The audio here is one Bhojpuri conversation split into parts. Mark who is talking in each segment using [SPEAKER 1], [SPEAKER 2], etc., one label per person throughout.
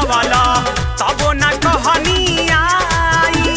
[SPEAKER 1] बितवला तबो न कहनी आई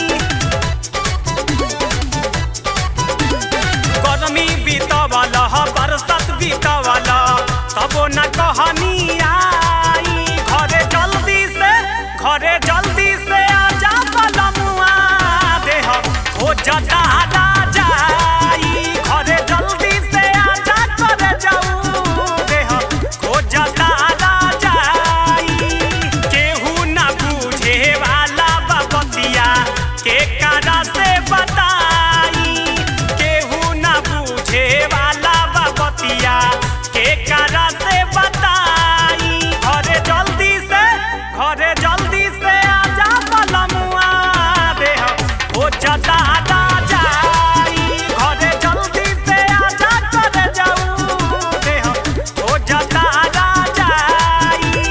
[SPEAKER 1] गरमी बितवला बरसात बितवला तबो न कहनी आई घरे जल्दी से घरे जल्दी से आजा बलमुआ देह हो जता जाई घरे जल्दी से आजा करे जाऊ देह हो जता जाई केहू न बूझे वाला बबतिया के कारा से बताई केहू न बूझे वाला बबतिया के कारा से बताई घरे जल्दी से घरे जल्दी से आजा बलमुआ देह हो जता जाई घरे जल्दी से आजा करे जाऊ देह हो जता जाई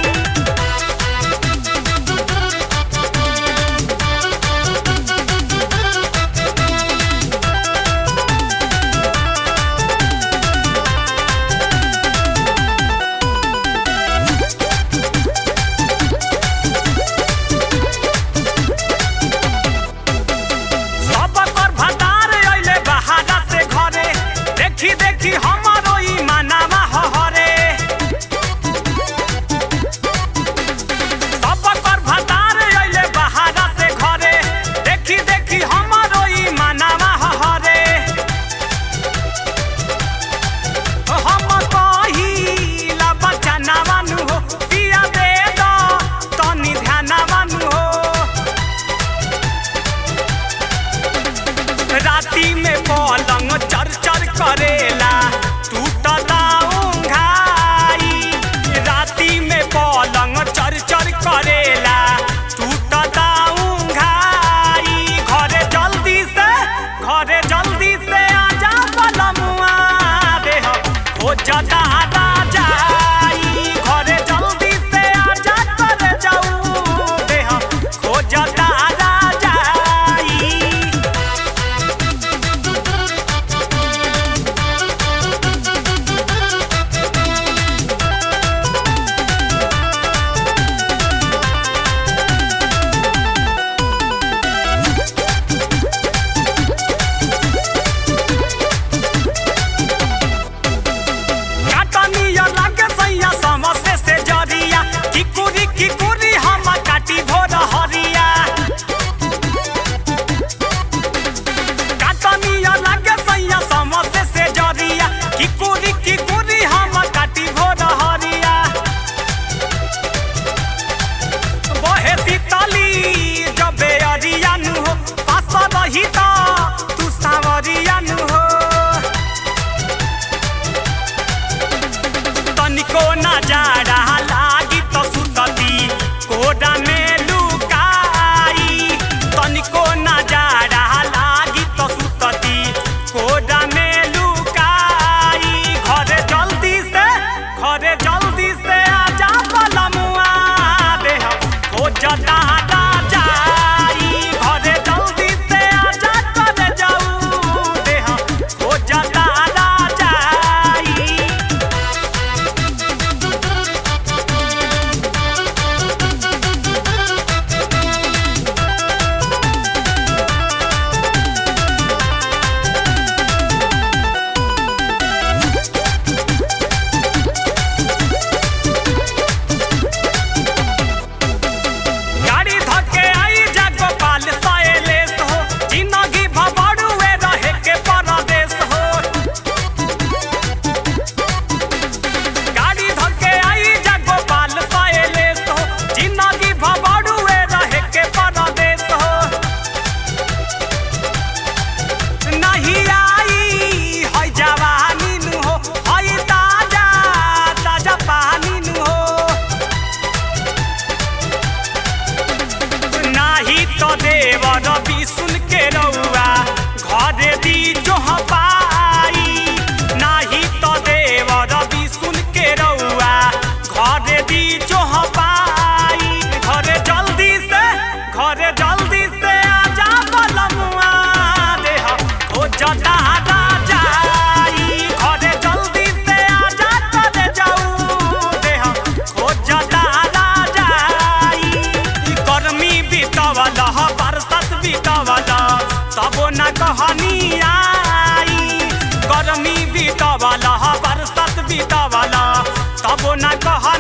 [SPEAKER 1] सब कर भंडार अइले बहारा से घरे देखी देखी हमरो ई मानावा हहरे सब कर भंडार अइले बहारा से घरे देखी देखी हमरो ई मानावा हहरे हम कहिला बचनावा नु हो पिया दे दो तनी ध्यानावा नु हो राती में पलंग चर चर करेला टूटला उंघाई राती में पलंग चर चर करेला टूटला उंघाई घरे जल्दी से घरे जल्दी से आजा बलमुआ देह हो जता जाई घरे जल्दी से आजा करे जाऊ देह हो जता जाई काटनिया लागे सैया समसे से जरिया किकुरी किकुरी हम काटी भोर हरिया काटनिया लागे सैया समसे से जरिया किकुरी किकुरी हम काटी भोर हरिया बहे सीतली जबे अरिया नु हो पास रही त तू सावरिया नु हो तनिको ना जाड़ा लागी त सुतती कोडा में लुकाई तनिको ना जाड़ा लागी त सुतती कोडा में लुकाई घरे जल्दी से घरे जल्दी से आजा बलमुआ देह हो जता जाई घरे जल्दी से आजा करे जाऊ देह हो जता जाई गाड़ी धक्के आई जा गोपाल साइलेस हो जिंदगी भबड़ुए रहे के परदेश हो गाड़ी धक्के आई जा गोपाल साइलेस हो जिंदगी भबड़ुए रहे के परदेश हो नहीं आई है जवानी नु हो है ताजा ताजा पानी नु हो नाही तो देव रवि सुन के रउआ घरे दी जो पाई नाही तो देव रवि सुन के रउआ घरे दी जो पाई घरे जल्दी से घरे जल्दी से आजा बलमुआ देह हो जता जाई घरे जल्दी से आजा करे जाऊ देह हो जता जाई बीतवल बरसात बीतवल तबो न कहनी आई गर्मी बीतवल बरसात बीतवल तबो न कह